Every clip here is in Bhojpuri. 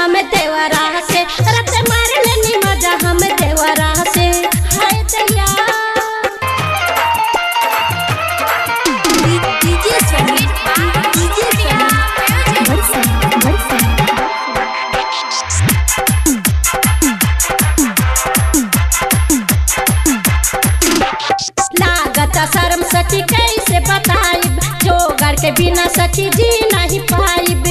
हम देवरा से रत मार लेनी मजा हम देवरा से हाय दैया डीजे समीर डीजे समीर बरसा बरसा लागत शर्म सखी कैसे बताइब जोगर के बिना सखी जी नहीं पाइब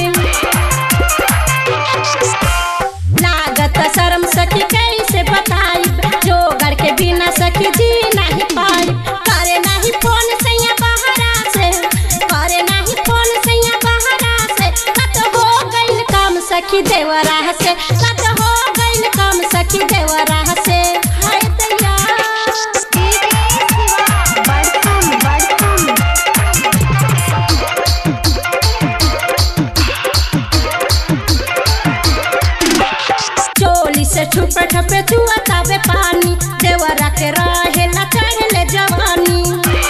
लागत शर्म सखी कैसे बताइब जोगर के बिना सखी जी नहीं पाइब करे नहीं फोन सैया बहरा से करे नहीं फोन सैया बहरा से कत हो गइल काम सखी देवरा से कत हो गइल काम सखी देवरा से हाय दैया बड़कम बड़कम चोली से छुपे ठपे छुआ तावे पानी देवरा के रहे ला चढ़ले जवानी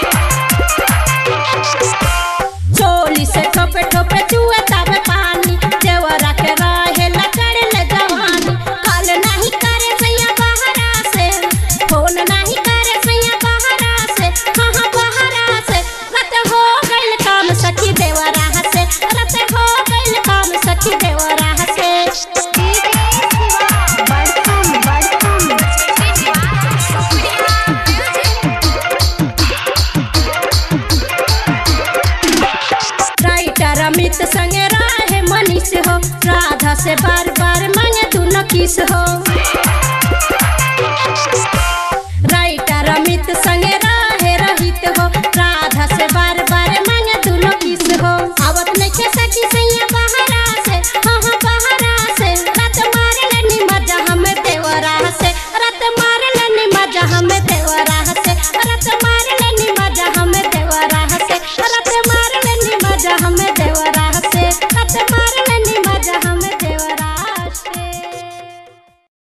चोली से ठोपे ठोपे छुआ तावे पानी देवरा के रहे ला चढ़ले जवानी कॉल नहीं करे सैया बहरा से फोन नहीं करे सैया बहरा से कहाँ बहरा से रत हो गइल काम सखी देवरा से रत हो गइल काम सखी देवरा से बड़कम बड़कम राइटर अमित संगे रहे मनीष हो राधा से बार बार मांगे तू न किस हो राइटर अमित संग